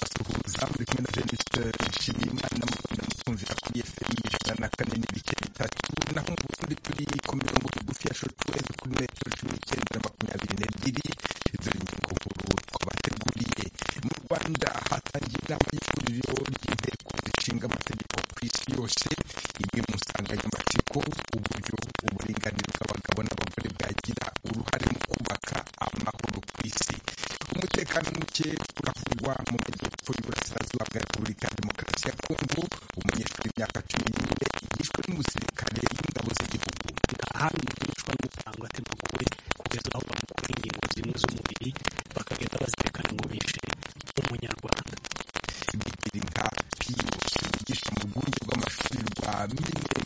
muri kumwe na Denise Nshimiyimana n'umukunda mukunzi akuriye FM ijana na kane n'ibice bitatu naho mu Burundi turi ku mirongo migufi ya shotu ezo kuri metero cumi n'icyenda na makumyabiri n'ebyiri izo ni ingingo nkuru twabateguriye mu Rwanda hatangiye inama y'ihuriro ry'inteko zishinga amategeko ku isi yose imwe mu nsanganyamatsiko uburyo uburinganire bw'abagabo n'abagore bwagira uruhare mu kubaka amahoro ku isi umutekano muke uravugwa mu majyepfo y'uburasirazuba bwa repubulika ya demokarasi ya kongo umunyeshuri w'imyaka cumi n'ine yishwe n'umusirikare w'ingabo z'igihugu ahandi umunyeshuri amutanga atemukuwe kugeza aho bamukura ingingo zimwe z'umubiri bakagenda bazirikana ngo bishe umunyarwanda bigirinka piyusi yigisha mu rwunge rw'amashuri rwa minembwe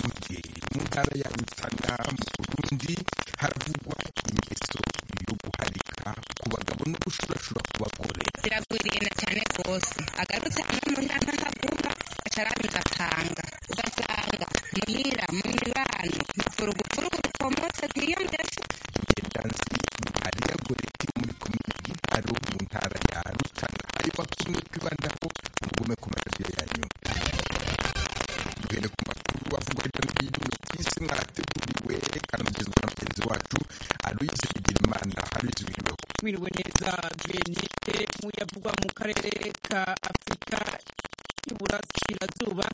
mu ntara ya rutana mu burundi haravugwa ingeso yo guharika ku bagabo no gushurashura ku bagore ziragwiriyena cyane rwose agarutse amwe mu nama ntaguma acarabiza akanga ugasanga muhira mu mibano mufurugufurugu rukomotse bw'iyo ngeso imigendanzi ari ya goreti muri komine gitaro mu ntara ya rutana ayo bakumwe kwibandaho mugume ku maradiyo yanyu duhere ku makuru avugwa hirya no hino ku isi mwateguriwe kanamugezwa na mugenzi wacu aloyize bigirimana aloyize wiriweho mwiriwe neza Vianney muyavugwa mu karere ka Afurika y'Uburasirazuba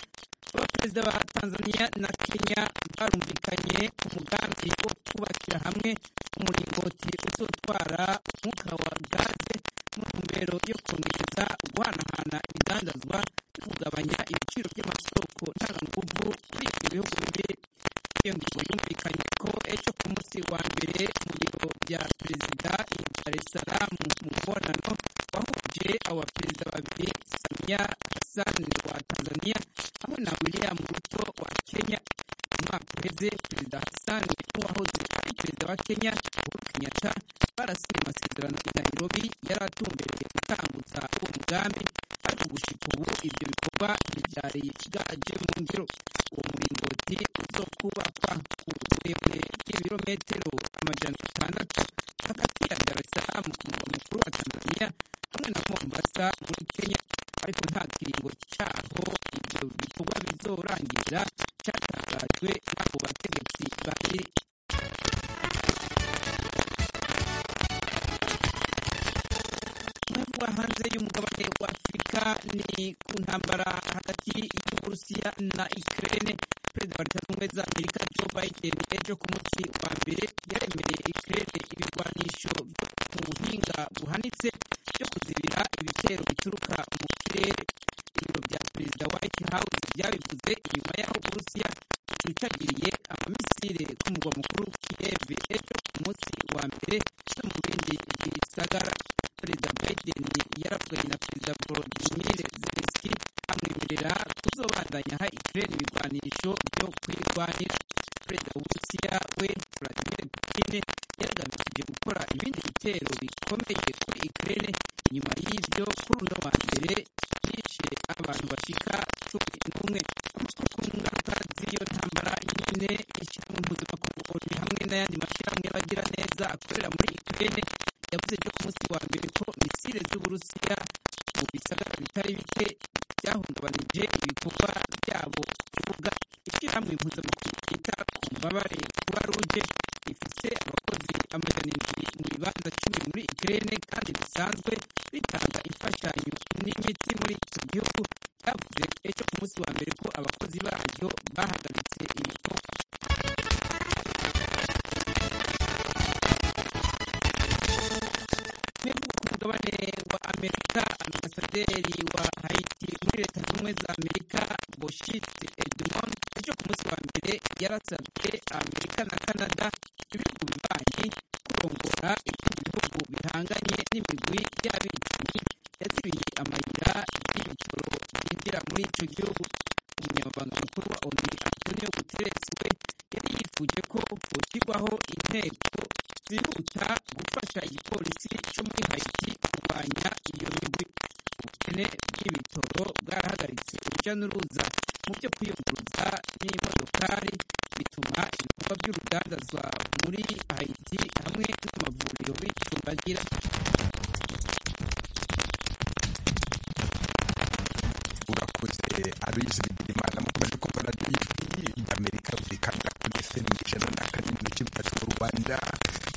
abaperezida ba Tanzania na Kenya barumvikanye ku mugambi wo kubakira hamwe umuringoti uzotwara umwuka wa gaze mu ntumbero yo kongereza guhanahana ibidandazwa no kugabanya ibiciro by'amasoko ntanganguvu muri ibyo bihugu bibiri iyo ngingo yumvikanye ko ejo ku munsi wa mbere mu biro bya perezida i Dar es Salaam mu mubonano wahuje aba perezida babiri Samia Hassan wa Tanzania hamwe na William Ruto wa Kenya mu mwaka uheze perezida Hassan n'uwahoze ari perezida wa Kenya Uhuru Kenyatta barasinye amasezerano i Nairobi yari atumbereye gutambutsa uwo mugambi ariko gushika ubu ibyo bikorwa ntibyari bwaje mu ngiro uwo muringoti uzo kubakwa ku burebure bw'ibirometero amajana atandatu hagati ya Dar es Salaam ku murwa mukuru wa Tanzania hamwe na Mombasa muri Kenya ariko nta kiringo cyaho ibyo bikorwa bizorangirira cyatangajwe n'abo bategetsi bari Kuba hanze y'umugabane wa Afurika ni ku ntambara hagati y'Uburusiya na Ukraine. Perezida wa Leta Zunze Ubumwe za Amerika Joe Biden ejo ku munsi wa mbere yaremereye Ukraine ibigwanisho byo mu buhinga buhanitse byo kuzibira ibitero bituruka mu kirere. Ibiro bya Perezida White House byabivuze inyuma y'aho Uburusiya bucicagiriye amamisire ku murwa mukuru Kiev ejo ku munsi wa mbere no mu bindi bisagara. Perezida Biden yaravuganye na Perezida Volodymyr Zelensky amwemerera kuzobandanya ha Ukraine ibigwanisho byo kwirwanira. Perezida w'Uburusiya we Vladimir Putin yaragamije gukora ibindi bitero bikomeye kuri Ukraine nyuma y'ibyo kuri uno wa mbere byishe abantu bashika cumi n'umwe. Amakuru ku ngaruka z'iyo ntambara nyine ishyirahamwe mpuzamakungu ONU hamwe n'ayandi mashyirahamwe y'abagira neza akorera muri Ukraine yavuze ejo ku munsi wa mbere ko misile z'uburusiya mu bisagara bitari bike byahungabanije ibikorwa byabo kuvuga ishyirahamwe mpuzamakungu ryita ku mbabare kuba ruje rifise abakozi amajana indwi mu bibanza cumi muri ikirere kandi bisanzwe bitanga imfashanyo n'imitsi muri icyo gihugu cyavuze ejo ku munsi wa mbere ko abakozi baryo bahagaritse ibikorwa Mwibuka ku mugabane wa Amerika, ambasaderi wa Haiti muri Leta Zunze Ubumwe za Amerika, Boshite Edmond, ejo ku munsi wa mbere yarasabye Amerika na Canada, ibihugu bibanyi, kurongora ibindi bihugu bihanganye n'imigwi y'abicanyi yazibiye amayira y'ibitoro byinjira muri icyo gihugu. Umunyamabanga mukuru wa ONU Antonio Guterres we yari yifuje ko hoshyirwaho intego zihuta gufasha igipolisi cyo muri Haiti kurwanya iyo migwi. Ubukene bw'ibitoro bwarahagaritse urujya n'uruza mu byo kwiyunguruza n'imodokari bituma ibikorwa by'urudandazwa muri Haiti hamwe n'amavuriro bicumbagira. aloyizi bigirimana mukomeje kumva radiyo y'ijwi ry'amerika yumvikana kuri fm ijana na kane n'ibice bitatu mu rwanda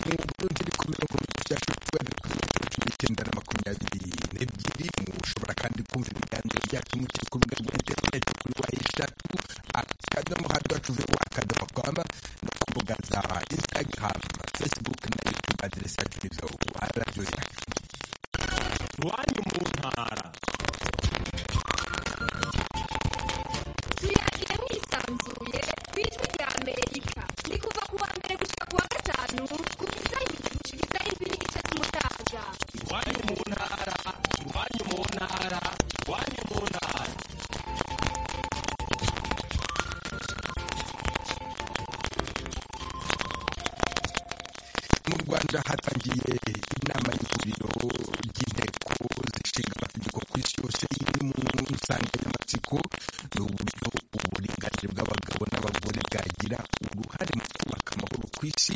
mu burundi ni ku mirongo icyenda ukwezi kuri metero cumi n'icyenda na makumyabiri n'ebyiri mushobora kandi kumva ibiganiro byacu muciye ku rubuga rwa interineti kuri wa eshatu akadomo hadacu vewa akadomo kwama no ku mbuga za instagaramu facebook na youtube aderesi yacu ni vewu radiyo yacu iwanyu mu ntara tuyagira mwisanzuye ku ijwi rya amerika ni kuva ku wa mbere gushika ku wa gatanu kubiza ibiri gushikiriza ijwi n'igice cy'umutaga iwanyu mu ntara iwanyu mu ntara iwanyu mu ntara mu rwanda hatangiye inama y'ihuriro ry'inteko zishinga amategeko ku isi yose iri mu nsanganyamatsiko ni uburyo uburinganire bw'abagabo n'abagore bwagira uruhare mu kubaka amahoro ku isi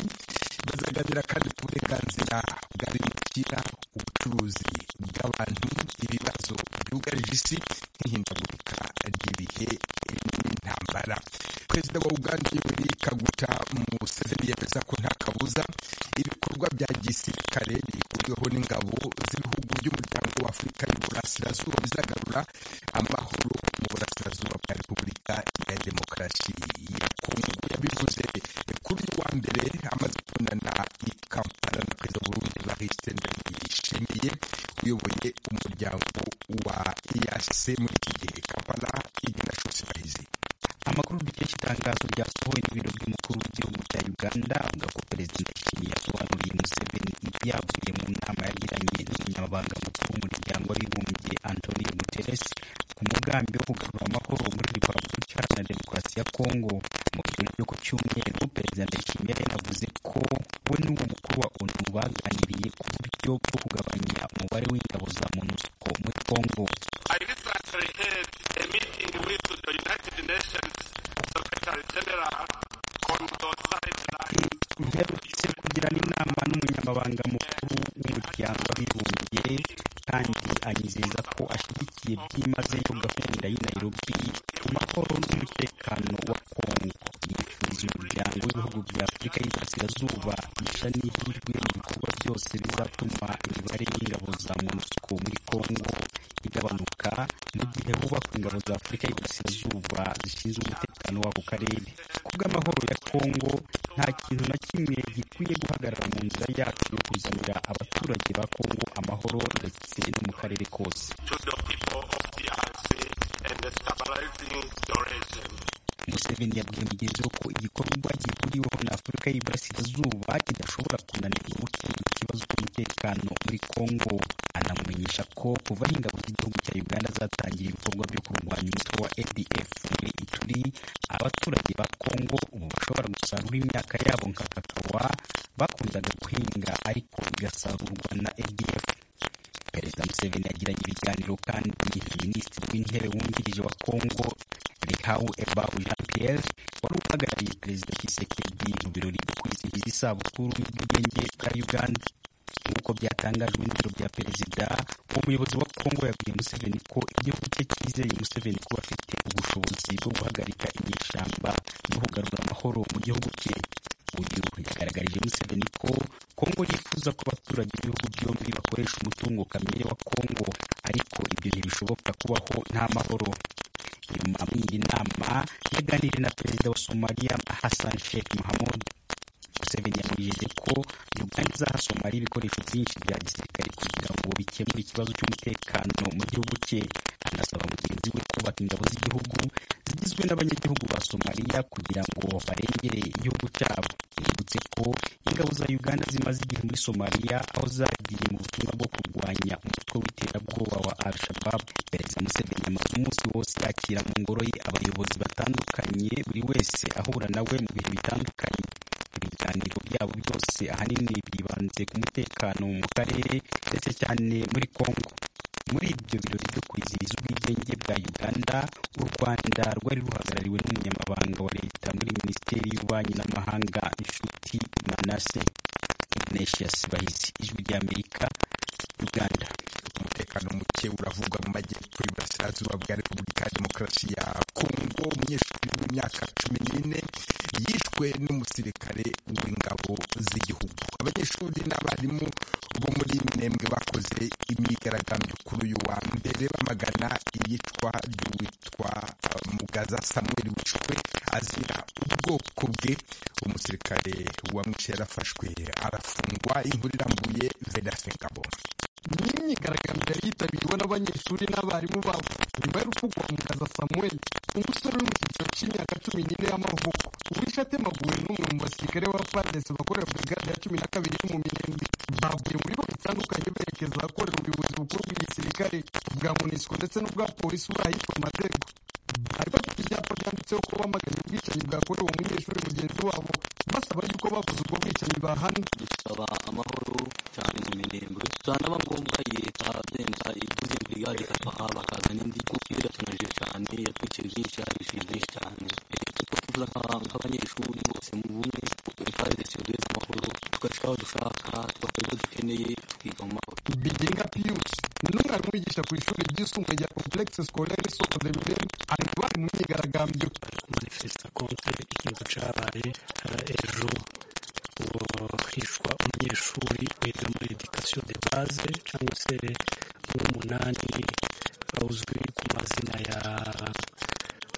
bazaganira kandi ku burenganzira bw'abimukira ubucuruzi bw'abantu ibibazo byugarije isi nk'ihindagurika ry'ibihe n'intambara perezida wa uganda yoweri kaguta museveni yemeza ko nta kabuza ibikorwa bya gisirikare bihuriweho n'ingabo z'ibihugu by'umuryango wa afurika y'uburasirazuba bizagarura amahoro mu burasirazuba bwa repubulika ya demokarasi ya kongo yabivuze kuri uyu wa mbere amaze kubonana i kampala na perezida wa burundi evariste ndayishimiye uyoboye umuryango wa eac muri iki gihe kampala igena shose bahizi amakuru dukesha itangazo ryasohowe n'ibiro by'umukuru w'igihugu cya uganda avuga ko perezida ndayishimiye yasobanuriye museveni ibyavuye mu nama yagiranye n'umunyamabanga mukuru w'umuryango w'abibumbye antonio guterres ku mugambi wo kugarura amahoro muri repubulika iharanira demokarasi ya kongo mu kirori cyo ku cyumweru perezida ndayishimiye yanavuze ko we n'uwo mukuru wa onu baganiriye ku buryo bwo kugabanya umubare w'ingabo za monusco muri kongo I recently had a meeting with the United Nations Secretary General on the sideline. mperutse kugirana inama n'umunyamabanga mukuru w'umuryango w'abibumbye kandi anyizeza ko ashyigikiye byimazeyo gahunda y'i Nairobi ku mahoro n'umutekano wa Kongo yifuriza umuryango w'ibihugu bya Afurika y'Iburasirazuba isha n'ihirwe mu bikorwa byose bizatuma imibare y'ingabo za MONUSCO muri Kongo igabanuka mu gihe hubakwa ingabo za Afurika y'Iburasirazuba zishinzwe umutekano w'ako karere kubw'amahoro ya Kongo nta kintu na kimwe gikwiye guhagarara mu nzira yacu yo kuzanira abaturage ba Kongo amahoro ndetse no mu karere kose to the people of the DRC and stabilizing the region. Museveni yabwiye mugenzi we ko igikorwa gihuriweho na Afurika y'Iburasirazuba kidashobora kunanirwa gukemura ikibazo cy'umutekano muri Kongo anamumenyesha ko kuva aho ingabo z'igihugu cya Uganda zatangira ibikorwa byo kurwanya umutwe wa ADF muri Ituri abaturage ba Kongo ubu bashobora gusarura imyaka yabo nka kakawa bakundaga guhinga ariko igasarurwa na ADF perezida museveni yagiranye ibiganiro kandi na minisitiri w'intebe wungirije wa kongo rihau ebahu jean pierre wari uhagarariye perezida kisekedi mu birori byo kwizihiza isabukuru y'ubwigenge bwa uganda nk'uko byatangajwe n'ibiro bya perezida umuyobozi wa kongo yabwiye museveni ko igihugu cye cyizeye museveni kuba afite ubushobozi bwo guhagarika inyeshyamba no kugarura amahoro mu gihugu cye uyu yagaragarije museveni ko kongo yifuza ko abaturage b'ibihugu byombi bakoresha umutungo kamere wa kongo ariko ibyo ntibishoboka kubaho nta mahoro nyuma muri iyi nama yaganiriye na perezida wa somaliya hassan sheikh mohamud museveni yamwijeje ko uganda izaha somaliya ibikoresho byinshi bya gisirikare kugira ngo bikemure ikibazo cy'umutekano mu gihugu cye anasaba mugenzi we kubaka ingabo z'igihugu zigizwe n'abanyagihugu ba somaliya kugira ngo barengere igihugu cyabo yibutse ko ingabo za uganda zimaze igihe muri somaliya aho zagiye mu butumwa bwo kurwanya umutwe w'iterabwoba wa al shabab perezida museveni amaze umunsi wose yakira mu ngoro ye abayobozi batandukanye buri wese ahura nawe mu bihe bitandukanye ibiganiro byabo byose ahanini byibanze ku mutekano mu karere ndetse cyane muri kongo muri ibyo birori byo kwizihiza ubwigenge bwa uganda u rwanda rwari ruhagarariwe n'umunyamabanga wa leta muri minisiteri y'ububanyi n'amahanga inshuti manase ignatius sibahizi ijwi ry'amerika uganda umutekano muke uravugwa mu majyepfo y'iburasirazuba burasirazuba bwa repubulika ya demokarasi ya kongo umunyeshuri w'imyaka cumi n'ine yishwe n'umusirikare w'ingabo z'igihugu abanyeshuri n'abarimu bo muri minembwe bakoze imyigaragambyo kuri uyu wa mbere bamagana iyicwa ry'uwitwa uh, mugaza samuel wishwe azira ubwoko bwe umusirikare wamwishe yarafashwe arafungwa inkuru irambuye vedasin ngabo ni imyigaragambyo yari yitabiriwe n'abanyeshuri n'abarimu babo nyuma y'urupfu rwa mugaza samuel umusore uri mu cyiciro cy'imyaka cumi n'ine y'amavuko uwishe atemaguwe n'umwe mu basirikare ba padesi bakorera brigade ya cumi na kabiri yo mu minembwe bavuye muri bihugu bitandukanye berekeza ahakorera ubuyobozi bukuru bw'igisirikare bwa monisco ndetse n'ubwa polisi bw'ahitwa amadego bari bafite ibyapa byanditseho ko bamaganye ubwicanyi bwakorewe umunyeshuri mugenzi wabo basaba yuko bakoze ubwo bwicanyi bahanwe dusaba amahoro cyane mu minembwe dusanga ngombwa leta benda iduze brigade ikafaha bakazana indi kuko biratunaje cyane yatwikiye byinshi yadufije byinshi cyane tuko tuvuga nk'abanyeshuri bose mu bumwe twari dusigaye amahoro tugashika aho dushaka tugakora ibyo dukeneye tukiga mu mahoro bigenga piyusi ni umwarimu wigisha ku ishuri ryisumbuye rya komplekisi sikorere soko de mirembe ari mu bari mu myigaragambyo manifesta contre ikintu cyabaye eh, ejo uwo hishwa umunyeshuri wiga muri edikasiyo de baze cyangwa se w'umunani uzwi ku mazina ya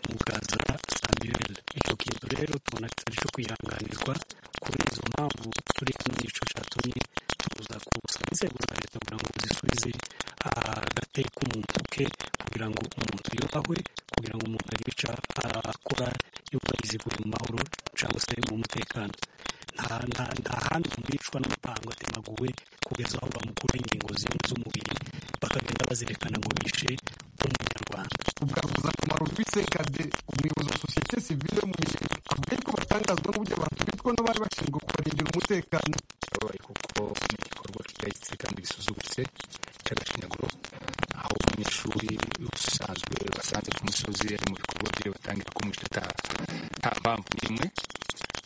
mugaza samuel icyo kintu rero tubona kitari cyo kwihanganirwa kubera izo mpamvu turi hano nicyo cyatumye tuza kusaba inzego za leta kugira ngo zisubize agate k'umuntu ke kugira ngo umuntu yubahwe kugira ngo umuntu agica akora yubahirize buri mu mahoro cyangwa se mu mutekano nta nta- nta handi bicwa n'amabango atemaguwe kugeza aho bamukura ingingo zimwe z'umubiri bakagenda bazerekana ngo bishe umunyarwanda ugaruza akamaro rw'isekade umuyobozi wa sosiyete sivile mu mirenge avuga yuko batangazwa n'uburyo abantu bitwa n'abari bashinzwe kubarindira umutekano babaye kuko ni igikorwa kidahitse kandi gisuzuguritse cy'agashinyaguro aho umunyeshuri usanzwe basanze ku musozi ari mu bikorwa bye batangira kumwisha ata- nta mpamvu n'imwe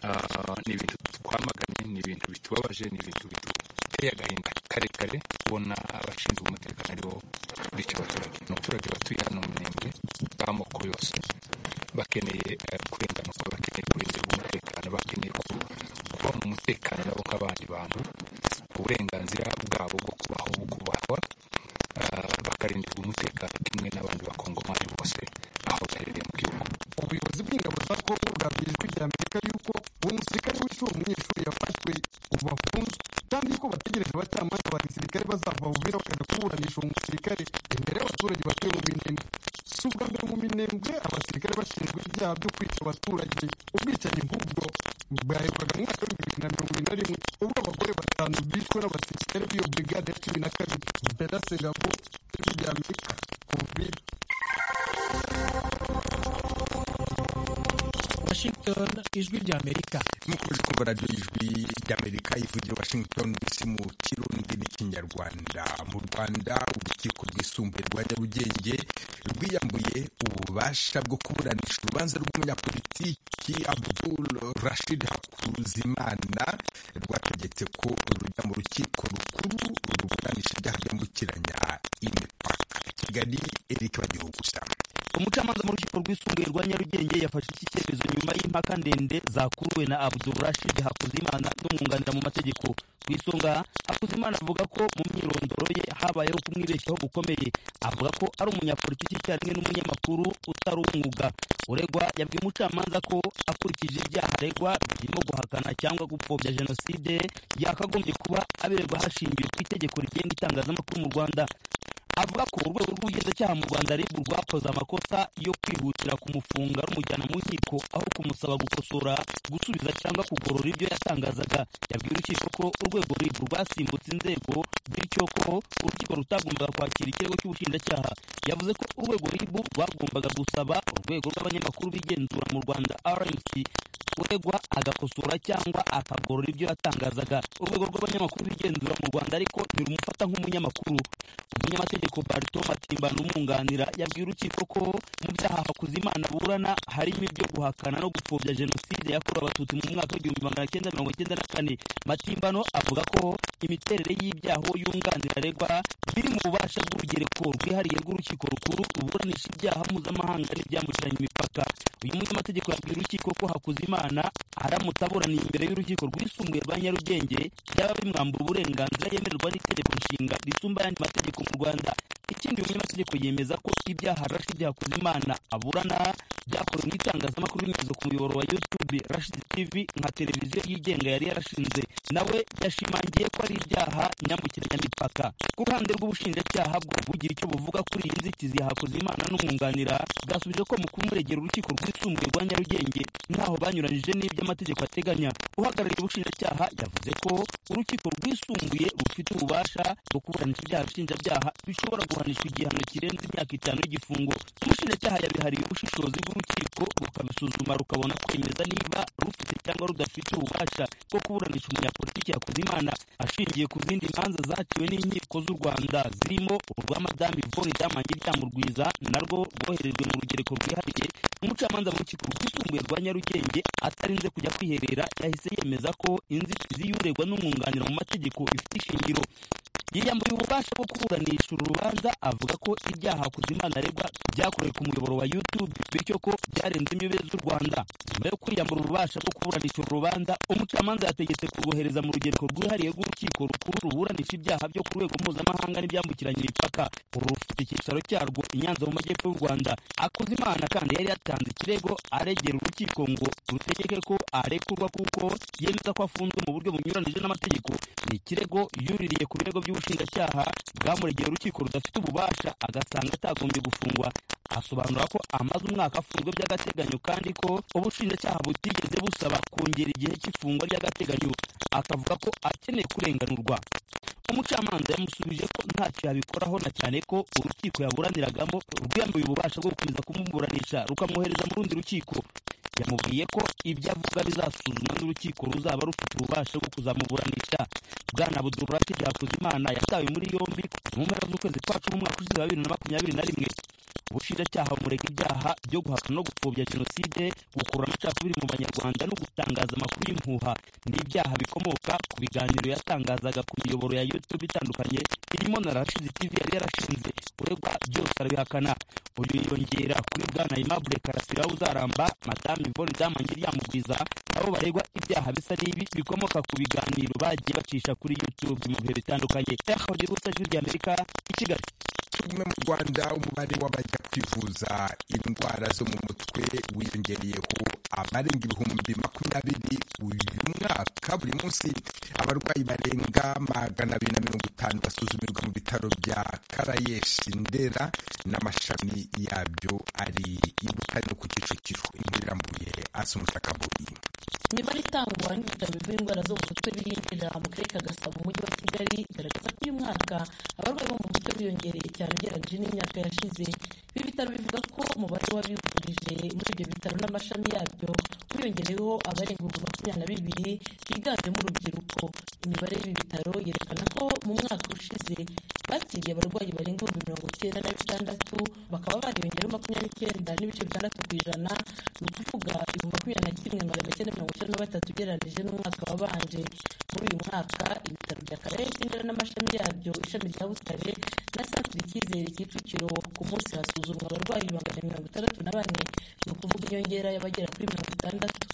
Ah, ni ibintu twamaganye ni ibintu bitubabaje ni ibintu biduteye agahinda karekare kubona abashinzwe umutekano aribo bica abaturage ni abaturage batuye hano mu mirenge b'amoko yose bakeneye eh, kurenganurwa bakeneye kurengerwa umutekano bakeneye ku- kuba mu mutekano nabo nk'abandi bantu uburenganzira bwabo bwo kubaho bukubahwa ah, bakarindirwa umutekano kimwe n'abandi bakongomani bose aho baherereye mu gihugu ubuyobozi bw'ingabo za kongo bwabwiye ijwi rya amerika yuko uwo musirikare wishe uwo munyeshuri yafashwe ubu afunzwe kandi yuko bategereje abacamanza ba gisirikare bazava bubera bakajya kuburanisha uwo musirikare imbere y'abaturage batuye mu minembwe si ubwa mbere mu minembwe abasirikare bashinjwa ibyaha byo kwica abaturage ubwicanyi nk'ubwo bwaherukaga mu mwaka w'ibihumbi bibiri na mirongo irindwi na rimwe ubwo abagore batanu bishwe n'abasirikare b'iyo brigade ya cumi na kabiri bedasegabo ijwi rya amerika covid washington ijwi rya amerika mukomeje kumva radiyo ijwi ry'amerika ivugira i washington dc mu kirundi n'ikinyarwanda mu rwanda urukiko rwisumbuye rwa nyarugenge rwiyambuye ububasha bwo kuburanisha urubanza rw'umunyapolitiki abdul rashid hakuzimana rwategetse ko rujya mu rukiko rukuru ruburanisha ibyaha byambukiranya imipaka kigali eric bagihugusha umucamanza mu rukiko rwisumbuye rwa nyarugenge yafashe iki cyemezo nyuma y'impaka ndende zakuruwe na abdurashid hakuzimana n'umwunganira mu mategeko ku isonga hakuzimana avuga ko mu myirondoro ye habayeho kumwibeshyaho gukomeye avuga ko ari umunyapolitiki icyarimwe n'umunyamakuru utari umwuga uregwa yabwiye umucamanza ko akurikije ibyaha aregwa birimo guhakana cyangwa gupfobya jenoside yakagombye kuba abiregwa hashingiwe ku itegeko rigenga itangazamakuru mu rwanda avuga ko urwego rw'ubugenzacyaha mu rwanda ribu rwakoze amakosa yo kwihutira kumufunga rumujyana mu nkiko aho kumusaba gukosora gusubiza cyangwa kugorora ibyo yatangazaga yabwiye urukiko ko urwego ribu rwasimbutse inzego bityo ko urukiko rutagombaga kwakira ikirego cy'ubushinjacyaha yavuze ko urwego ribu rwagombaga gusaba urwego rw'abanyamakuru b'igenzura mu rwanda rmc uregwa agakosora cyangwa akagorora ibyo yatangazaga urwego rw'abanyamakuru bigenzura mu rwanda ariko ntirumufata nk'umunyamakuru umunyamategeko barito matimbana umwunganira yabwiye urukiko ko mu byaha hakuzimana aburana harimo ibyo guhakana no gupfobya jenoside yakorewe abatutsi mu mwaka w'igihumbi magana cyenda mirongo icyenda na kane matimbano avuga ko imiterere y'ibyaho yunganira aregwa biri mu bubasha bw'urugereko rwihariye rw'urukiko rukuru ruburanisha ibyaha mpuzamahanga n'ibyambukiranya imipaka uyu munyamategeko yabwiye urukiko ko hakuzimana aramutse aburaniye imbere y'urukiko rwisumbuye rwa nyarugenge byaba bimwambura uburenganzira yemererwa n'itegeko nshinga risumba ayandi mategeko mu rwanda ikindi uyu munyamategeko yemeza ko ibyaha rashidi hakuzimana aburana byakorewe mu itangazamakuru binyuze ku muyoboro wa youtube rashidi tv nka televiziyo yigenga yari yarashinze nawe yashimangiye ko ari ibyaha nyambukiranyamipaka ku ruhande rw'ubushinjacyaha bwo bugira icyo buvuga kuri iyi nzitizi hakuzimana n'umwunganira bwasubije ko mu kumuregera urukiko rwisumbuye rwa nyarugenge ntaho banyuranyije n'ibyo amategeko ateganya uhagarariye ubushinjacyaha yavuze ko urukiko rwisumbuye rufite ububasha bwo kuburanisha ibyaha nshinjabyaha bishobora guhanishwa igihano kirenze imyaka itanu y'igifungo umushinjacyaha yabihariye ubushishozi bw'urukiko rukabisuzuma rukabona kwemeza niba rufite cyangwa rudafite ububasha bwo kuburanisha umunyapolitiki yakoze imana ashingiye ku zindi manza zaciwe n'inkiko z'u rwanda zirimo urwa madamu ivone ryamange ryamurwiza narwo rwoherejwe mu rugereko rwihariye umucamanza mu rukiko rwisumbuye rwa nyarugenge atarinze kujya kwiherera yahise yemeza ko inzitizi y'uregwa n'umwunganira mu mategeko ifite ishingiro yiyambuye ububasha bwo kuburanisha uru rubanza avuga ko ibyaha kuzimana aregwa byakorewe ku muyoboro wa youtube bityo ko byarenze imbibe z'u rwanda nyuma yo kwiyambura ububasha bwo kuburanisha uru rubanza umucamanza yategetse kurwohereza mu rugereko rwihariye rw'urukiko rukuru ruburanisha ibyaha byo ku rwego mpuzamahanga n'ibyambukiranya imipaka uru rufite icyicaro cyarwo i nyanza mu majyepfo y'u rwanda akuzimana kandi yari yatanze ikirego aregera urukiko ngo rutegeke ko arekurwa kuko yemeza ko afunzwe mu buryo bunyuranije n'amategeko ni ikirego yuririye ku birego by'ubucuruzi ubushinjacyaha bwamuregeye urukiko rudafite ububasha agasanga atagombye gufungwa asobanura ko amaze umwaka afunzwe by'agateganyo kandi ko ubushinjacyaha butigeze busaba kongera igihe cy'ifungwa ry'agateganyo akavuga ko akeneye kurenganurwa umucamanza yamusubije ko ntacyo yabikoraho na cyane ko urukiko yaburaniragamo rwiyambuye ububasha bwo gukomeza kumuburanisha rukamwohereza mu rundi rukiko yamubwiye ko ibyo avuga bizasuzumwa n'urukiko ruzaba rufite ububasha bwo kuzamuburanisha bwana budurati byakuzimana yatawe muri yombi mu mpera z'ukwezi kwa cumi umwaka ushize wa bibiri na makumyabiri na rimwe ubushinjacyaha bumurega ibyaha byo guhakana no gupfobya jenoside gukurura amacakubiri mu banyarwanda no gutangaza amakuru y'impuha ni ibyaha bikomoka ku biganiro yatangazaga ku miyoboro ya youtube itandukanye irimo na rashidi tv yari yarashinze uregwa byose arabihakana uyu yiyongera kuri bwana aimable karasira uzaramba madamu ivone damange ryamugwiza nabo baregwa ibyaha bisa n'ibi bikomoka ku biganiro bagiye bacisha kuri youtube mu bihe bitandukanye yahawe gusa ijwi ry'amerika i kigali tugumye mu rwanda umubare w'abajya kwivuza indwara zo mu mutwe wiyongereyeho abarenga ibihumbi makumyabiri uyu mwaka buri munsi abarwayi barenga magana abiri na mirongo itanu basuzumirwa mu bitaro bya karayeshi ndera n'amashami yabyo ari i butare no ku kicukiro inkuru irambuye asumutakaburi imibare itangwa n'ibitaro bivura indwara zo mu mutwe birindira mu karere ka gasabo mu mujyi wa kigali igaragaza ko uyu mwaka abarwayi bo mu mutwe biyongereye cyane ugereranyije n'imyaka yashize ibi bitaro bivuga ko umubare w'abivurije muri ibyo bitaro n'amashami yabyo wiyongereyeho abarenga ibihumbi makumyabiri na bibiri biganjemo urubyiruko imibare y'ibi bitaro yerekana ko mu mwaka ushize bakiriye abarwayi barenga ibihumbi mirongo icyenda na bitandatu bakaba bariyongereho makumyabiri n'icyenda n'ibice bitandatu ku ijana ni ukuvuga ibihumbi makumyabiri na kimwe magana cyenda mirongo icyenda na batatu ugereranyije n'umwaka wabanje muri uyu mwaka ibitaro bya karere cy'indera n'amashami yabyo ishami rya butare na santire icyizere kicukiro ku munsi hasuzumwa abarwayi magana mirongo itandatu na bane ni ukuvuga inyongera y'abagera kuri mirongo itandatu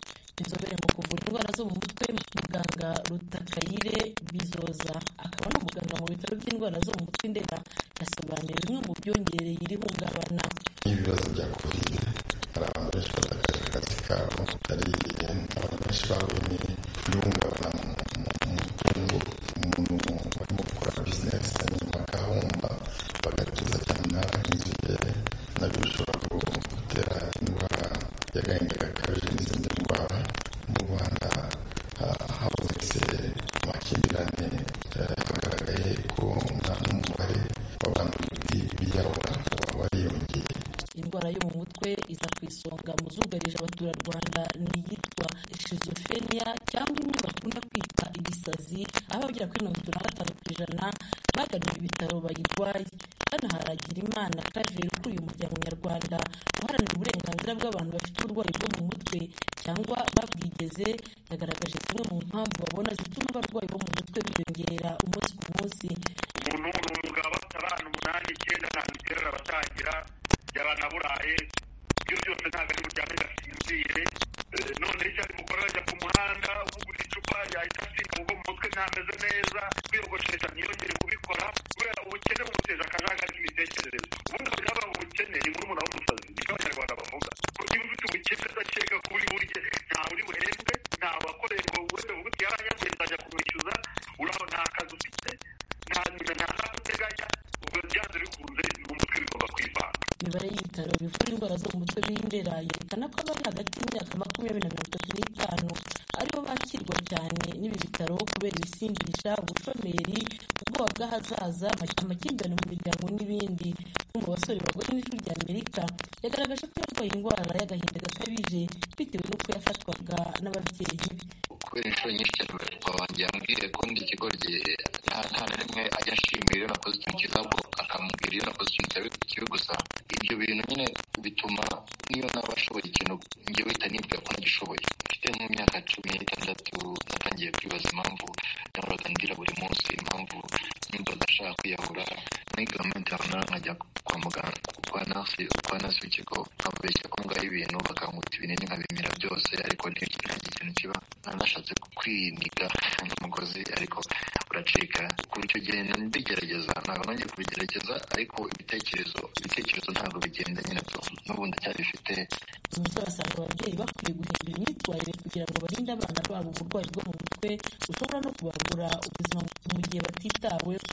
inzobere mu kuvura indwara zo mu mutwe muganga rutakayire bizoza akaba ari umuganga mu bitaro by'indwara zo mu mutwe ndera yasobanuye bimwe mu byongereye iri hungabana n'ibibazo bya kovide hari abantu benshi batakaje akazi kabo hari abantu benshi bahuye n'ihungabana mu mutungo umuntu urimo gukora bizinesi hanyuma agahomba bagatuza cyane n'abahinzi be nabyo bishobora gutera indwara y'agahinda gakabije n'izindi ndwara mu rwanda habonetse amakimbirane hagaragaye ko n'umubare w'abantu biyahura wariyongeye indwara yo mu mutwe iza ku isonga mu zugarije abaturarwanda ni iyitwa shizofrenia cyangwa imwe bakunda kwita ibisazi aho abagera kuri mirongo itatu na gatanu ku ijana bagannye ibitaro bayirwaye hano haragira imana claver ukuriye umuryango nyarwanda uharanira uburenganzira bw'abantu bafite uburwayi bwo mu mutwe cyangwa babwigeze yagaragaje zimwe mu mpamvu babona zituma abarwayi bo mu mutwe biyongera umunsi ku munsi umuntu ni umugabo abana umunani icyenda ntabwo iterura abatangira yabanaburaye ibyo byose ntabwo ari buryame gasinzire none icyo ari mukora ajya ku muhanda uvugura icupa yahita asinga ubwo mu mutwe ntameze neza kwiyogoshesha ntiyongere kubikora kubera ubukene bumuteza akajaga k'imitekerereze ubundi abagabo babo ubukene ni murumuna w'umusazi nibyo abanyarwanda bavuga ko niba ufite ubukene udakeka kuri burye ntawe uri buhembwe ntawe wakoreye ngo wende vuga uti yaranyaguye nzajya kumwishyuza urabona nta kazi ufite nta nyina nta n'aho uteganya ubwo byanze bikunze mu mutwe bigomba kwivanga imibare y'ibitaro bivura indwara zo mu mutwe b'indera yerekana ko abari hagati y'imyaka makumyabiri na mirongo itatu n'itanu aribo bakirwa cyane n'ibi bitaro kubera ibisindisha ubushomeri ubwoba bw'ahazaza amakimbirane mu miryango n'ibindi umwe mu basore bagore n'ijwi rya amerika yagaragaje ko yarwaye indwara y'agahinda gakabije bitewe n'uko yafatwaga n'ababyeyi be kubera inshuro nyinshi cyane umuvuduko wanjye yambwiye ko ndi ikigoryi nta nta na rimwe ajya ashimira iyo nakoze ikintu cyiza ahubwo akamubwira iyo nakoze ikintu kibi gusa ibyo bintu nyine bituma niyo naba ashoboye ikintu njye wita nibwira ko nagishoboye mfite nk'imyaka cumi n'itandatu natangiye kwibaza impamvu nahoraga ndira buri munsi impamvu numvaga ashaka kwiyahura muri gahunda runaka nkajya kwa muganga kwa nasi kwa nasi w'ikigo nkababeshya ko ngaho ibintu bakankuta ibinini nkabimira byose ariko nta kintu kiba nanashatse kwiniga umugozi ariko uracika ku buryo ugenda mbigerageza ntabwo nongeye kubigerageza ariko ibitekerezo ibitekerezo ntabwo bigenda nyine byo n'ubundi cyari bifite umusore asanga ababyeyi bakwiye guhindura imyitwarire kugira ngo barinde abana babo uburwayi bwo mu mutwe bushobora no kubagura ubuzima mu gihe batitaweho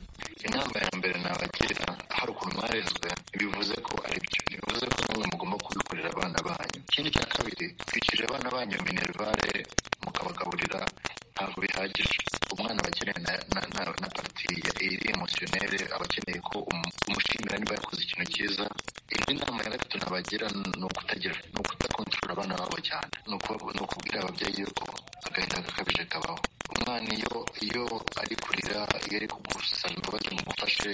inama ya mbere nabagira hari ukuntu mwarezwe bivuze ko ari byo bivuze ko namwe mugomba kubikorera abana banyu ikindi cya kabiri twishyurira abana banyu minerivare mukabagaburira ntabwo bihagije umwana aba akeneye na, na, na, na parti iri emosiyonere aba akeneye ko um, umushimira niba yakoze ikintu cyiza indi nama ya gatatu nabagira ni ukutagira ni ukutakontorora abana babo cyane ni ukubwira ababyeyi yuko agahinda gakabije kabaho umwana iyo iyo ari kurira iyo ari kugusaba imbabazi mu gufashe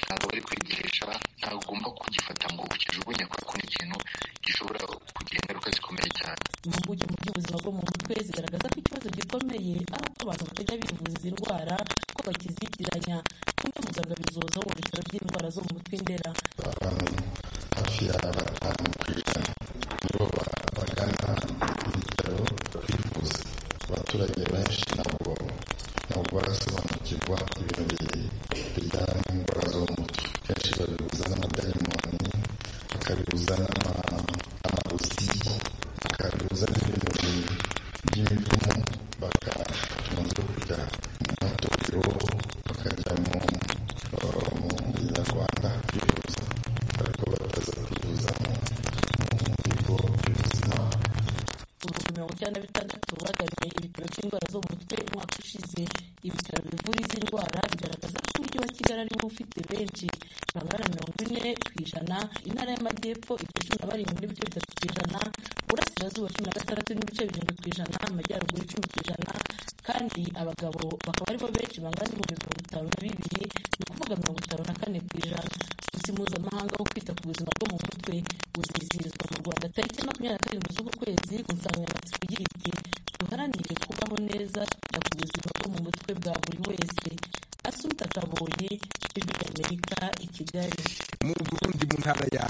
ntabwo ari kwigisha ntabwo ugomba kugifata ngo ukijugunye kubera ko ni ikintu gishobora kugira ingaruka zikomeye cyane impuguke mu by'ubuzima bwo mu mutwe zigaragaza ko ikibazo gikomeye ari uko abantu batajya bivuza izi ndwara ko bakizitiranya kumwe muganga bizoza mu bitaro by'indwara zo mu mutwe indera abantu hafi ya batanu ku ijana nibo bagana ibitaro kwivuza abaturage benshi ntabwo ntabwo barasobanukirwa ibintu bijyana n'indwara zo mu mutwe kenshi babibuza n'amadayimoni bakabibuza n'amabuzi bakabibuza n'ibintu by'imivumo bakabanza kujya mu matorero bakajya mu nyarwanda kwivuza ariko bataza kwivuza mu bigo by'ubuzima ibihumbi mirongo icyenda na bitandatu bagannye ibitaro by'indwara zo mu mutwe umwaka ushize ibitaro bivura izi ndwara bigaragaza ko umujyi wa kigali ariwo ufite benshi bangana na mirongo ine ku ijana intara y'amajyepfo ifite cumi na barindwi n'ibice bitatu ku ijana uburasirazuba cumi na gatandatu n'ibice birindwi ku ijana amajyaruguru icumi ku ijana kandi abagabo bakaba aribo benshi bangana n'ibihumbi mirongo itanu na bibiri ni ukuvuga mirongo itanu na kane ku ijana umunsi mpuzamahanga wo kwita ku buzima bwo mu mutwe uzizihirizwa mu rwanda tariki makumyabiri na karindwi z'uku kwezi ku nsanganyamatsiko igira iti duharanire kubaho neza twita ku buzima bwo mu mutwe bwa buri wese asuta kaboye ijwi ry'amerika i kigali mu burundi mu ntara ya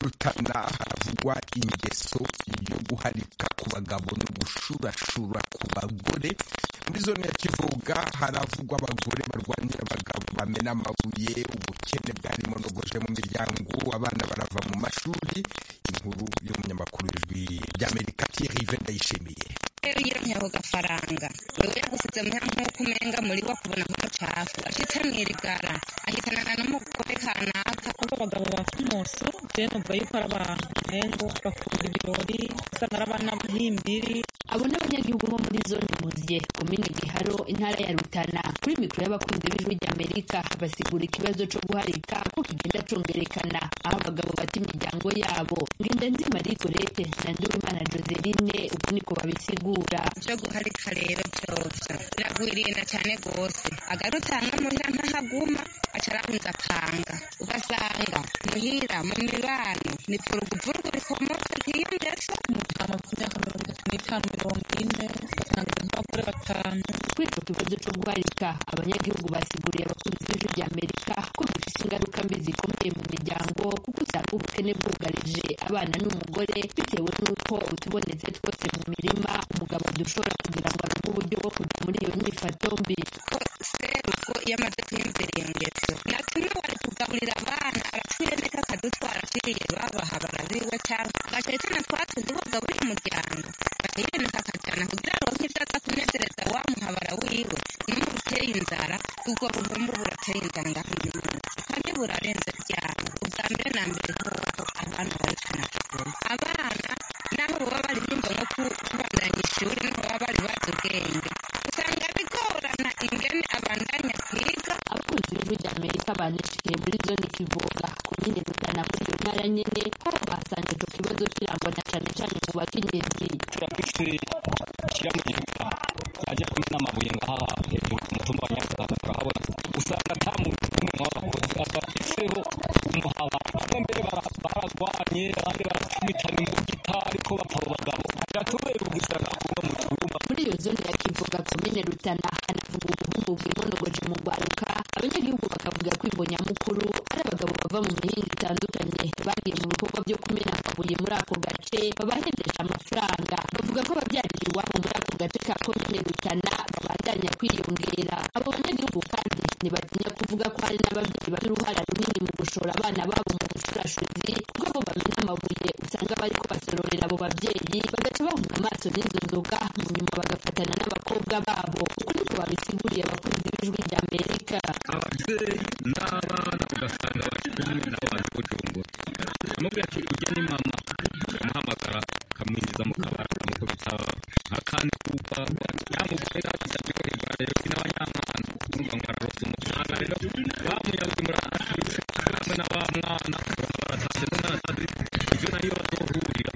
rutana haravugwa ingeso yo guharika ku bagabo no gushurashura ku bagore muri zone ya kivuga haravugwa abagore barwanira abagabo bamena amabuye ubukene bwari monogoje mu miryango abana barava mu mashuri inkuru y'umunyamakuru ijwi ry'amerika tirive ndayishimiye rero iyo ntewe agafaranga wewe yagusutse nk'uko umenga muri wa kubona nk'umucafu ashitse mu irigara ahitanana n'umugore kanaka kuko abagabo bakumusu je numva yuko ari abantu umengo bakunda ibirori usa narabanampimbiri abo ni abanyagihugu bo muri zone muzye komine giharo intara ya rutana kuri mikoro y'abakunzi b'ijwi ry'amerika basigura ikibazo cyo guharika ko kigenda cyongerekana aho abagabo bata imiryango yabo ngendanzi marie gorete na ndiwimana joseline uku niko babisigura cyo guharika rero byovyo biragwirina cyane rwose agarutse hamwe muhira ntahaguma acarabunza apanga ugasanga muhira mu mibano ni vuruguvurugu rikomotse kiyongeza amakumyaka mirongo itatu n'itanu mirongo ine batanga impapuro batanu kuri icyo kibazo cyo guharika abanyagihugu basiguriye abakunzi b'ijwi rya amerika ko bifite ingaruka mbi zikomeye mu miryango kuko usanga ubukene bwugarije abana n'umugore bitewe n'uko utubonetse twose mu mirima umugabo dushobora kugira ngo arebe uburyo bwo kujya muri iyo nyifato mbi ko seruko iyo amaze kuyumvira iyo ngeso natumwe wari kugaburira abana aratwiremeka akadutwara atwiriye babaha barabiwe cyangwa agashitana twatuzi bagaburira umuryango bakayiremeka akajyana kugira aronke ibyo aza kunezereza wamuhabara wiwe n'umuteye inzara ubwo buvumbu burateye inzara uyu munsi kandi burarenze byaro ubwa mbere na mbere kuko abana bari kunakigura abana naho baba bari bumva nko kubandanya ishuri niho baba bari bazi ubwenge usanga bigorana ingene abandanya kwiga abakunzi b'ijwi rya amerika banishikiye muri zone kivoga komine rutana muri iyo ntara nyine ko basanga icyo kibazo kirangwa na cyane cyane mu bakenyezi turafise ikirangirika ajya kumena amabuye ngaha hejuru ku mutumba wa nyagasasa turahabona usanga ata muntu n'umwe w'abakozi asafiseho umuhaba bamwe mbere baragwanye abandi barakubitana imbugita ariko bapfa abo bagabo biratubera ubuzima kuba mu cyumba muri iyo zone ya kivuga komine rutana hanavuga ubuhungu bwimonogoje mu rwaruka abanyagihugu bakavuga ko imbonyamukuru ari abagabo bava mu mihinga itandukanye bagiye mu bikorwa byo kumena amabuye muri ako gace babahendesha amafaranga bavuga ko babyarira iwabo muri ako gace ka komine rutana babandanya kwiyongera abo banyagihugu kandi ntibatinya kuvuga ko hari n'ababyeyi bafite uruhara runini mu gushora abana babo mu bushurashuzi kuko abo bamena amabuye usanga bariko basororera abo babyeyi bagaca bahunga amaso n'izo nzoga mu nyuma bagafatana n'abakobwa babo uko niko babisiguriye abakunzi b'ijwi rya amerika ababyeyi n'abana ugasanga bari kumwe n'abantu b'ujumbura amubwira ati ujya ni mama amuhamagara akamwinjiza mu kabara akamukubita akandi kuba yamugurira asabye ko igura rero n'abanyamwana urumva ngo ararose umwana rero bamuyabuze muri akabise hamwe na ba mwana baratashe n'umwana ibyo nayo bazohurira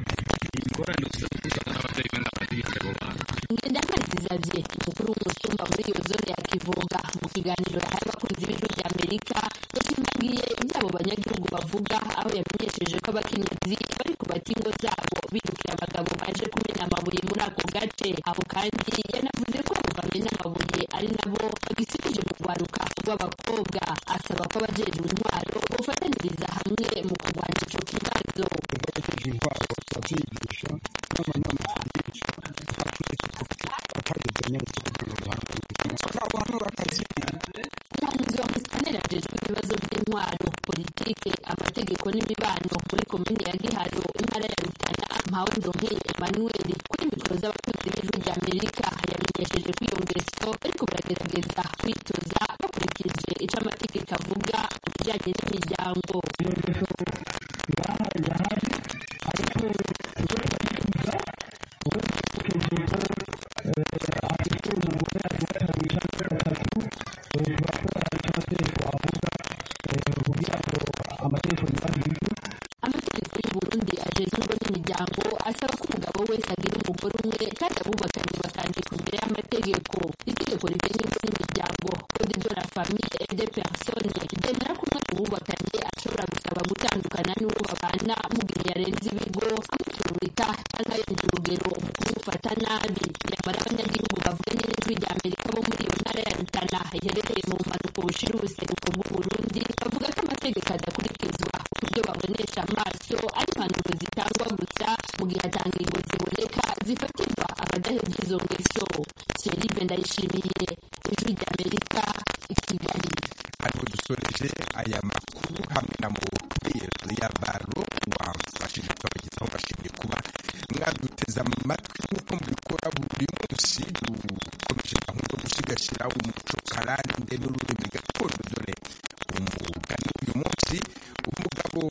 ingorane zose usanga n'ababyeyi benda bazirinze abo bantu ngendamanzi zavye umukuru w'umusumba muri iyo zone ya kivuga mu kiganiro yahaye abakunzi b'ijwi rya amerika yasimbagiye ivy'abo banyagihugu bavuga aho yamenyesheje ko abakenyezi bari kubata ingo zabo birukira abagabo baje kumena amabuye muri ako gace aho kandi yanavuze ko abo bamena amabuye ari nabo bagisikije mu rwaruka rw'abakobwa asaba ko abajejwe intwaro bofataniriza hamwe mu kurwanya ico kibazo bategereje intwaro babyigisha n'amanama babigisha aturetse kuko ataretse nyarutse kugira ngo bahangane nabo hano batagiye umuhanzi wa musikaneri ajejwe ibibazo by'intwaro politike amategeko n'imibano muri komine ya giharo intara ya rutana mpawe ndonkeye emmanuel kuri mikoro z'abakunzi b'ijwi rya amerika yamenyesheje ko iyo ngeso ariko baragerageza kwitoza bakurikije ico amategeko avuga ku bijanye n'imiryango amategeko y'u burundi ajejwe ingo n'imiryango asaba ko umugabo wese agira umugore umwe kandi abubakanye bakandikwa imbere y'amategeko itegeko rigenga ingo n'imiryango code de la famille et des personnes ryemera ko umwe mu bubakanye ashobora gusaba gutandukana n'uwo babana mu gihe yarenze ibigo amutururita cyangwa yenda urugero mu kumufata nabi nyamara abanyagihugu bavuga n'ijwi rya amerika bo muri iyo ntara ya rutana iherereye mu bumanuko bushira ubuseruko bw'uburundi bavuga ko amategeko adakurikizwa ibyo babonesha amaso ari impanuro zitangwa gusa mu gihe atanga ingo ziboneka zifatirwa abadahebye izo ngeso serive ndayishimiye ijwi rya amerika i kigali ariko dusoreje aya makuru hamwe na mubyeyi ya baro wamfashije twabagezaho mbashimiye kuba mwaduteze amatwi nk'uko mubikora buri munsi dukomeje gahunda yo gusigasira umuco karande n'ururimi gakondo dore umugani uyu munsi umugabo